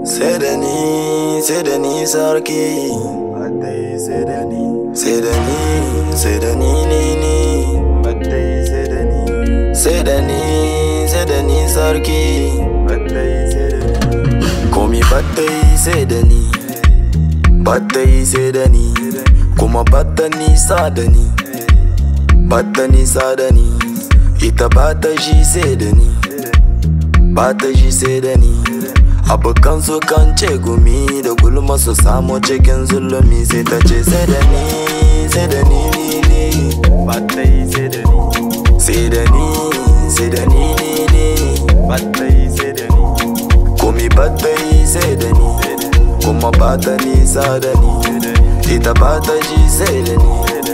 sai da ni sai da ni sarki sai da ni sai da ni sai da ni ni ni sai da ni sai da ni sai da ni sarki komi battai sai da ni battai sai da ni kuma batta nisa da ni batta nisa da ni ita bata shi sai da ni bata shi sai da ni abokan su kan ce gumi da gulma su samu cikin zulumi sai ta ce sai da ni sai da ni ni ni bata yi sai da ni sai da ni sai da ni ni ni bata yi sai da ni komi bata yi sai da ni kuma bata nisa da ni ita bata shi sai da ni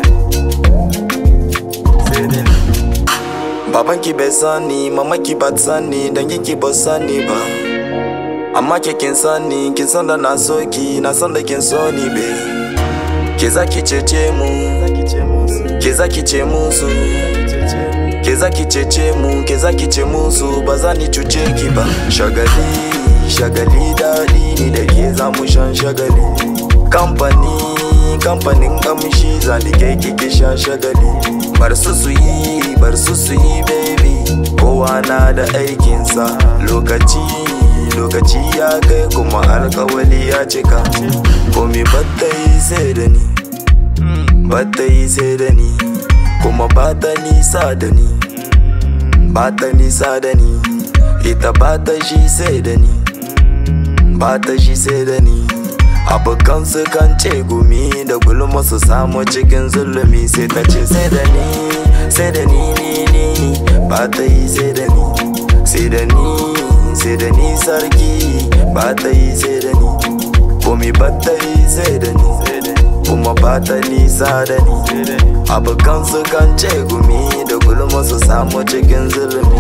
sai da ni Babanki bai sani, mamaki ba ta sani, danginki ba su sani ba. Amma ke kin sani, kin san da na so ki, na san da kin so ni be. Ke za ki cece mu, ke za ki ce musu. Ke za ki cece mu, ke za ki ce musu, ba za ni cuce ki ba. Shagali, shagali daɗi ni da ke za mu shan shagali. Kamfani, kamfanin kamshi za ni kai kike sha shagali. Bar su su yi, bar su su yi baby Kowa na da aikinsa Lokaci, lokaci ya kai kuma alkawali ya cika Komi batta yi sai da ni Batta yi sai da ni Kuma bata nisa da ni Bata nisa da ni Ita bata shi sai da ni Bata shi sai da ni abokan su kan ce gumi da gulma su samu cikin zulumi sai ta ce sai da ni sai da ni ni ni ba ta yi sai da ni sai da ni sai da ni sarki ba ta yi sai da ni komi ba ta yi sai da ni kuma ba ta nisa da ni abokan su kan ce gumi da gulma su samu cikin zulumi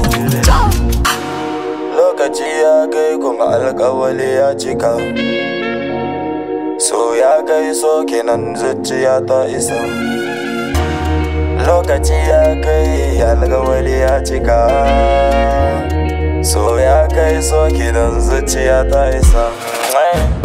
lokaci ya kai kuma alkawali ya cika So ya kai so kenan zuciya ta isa Lokaci ya kai alkawali ya cika So ya kai so kenan zuciya ta isa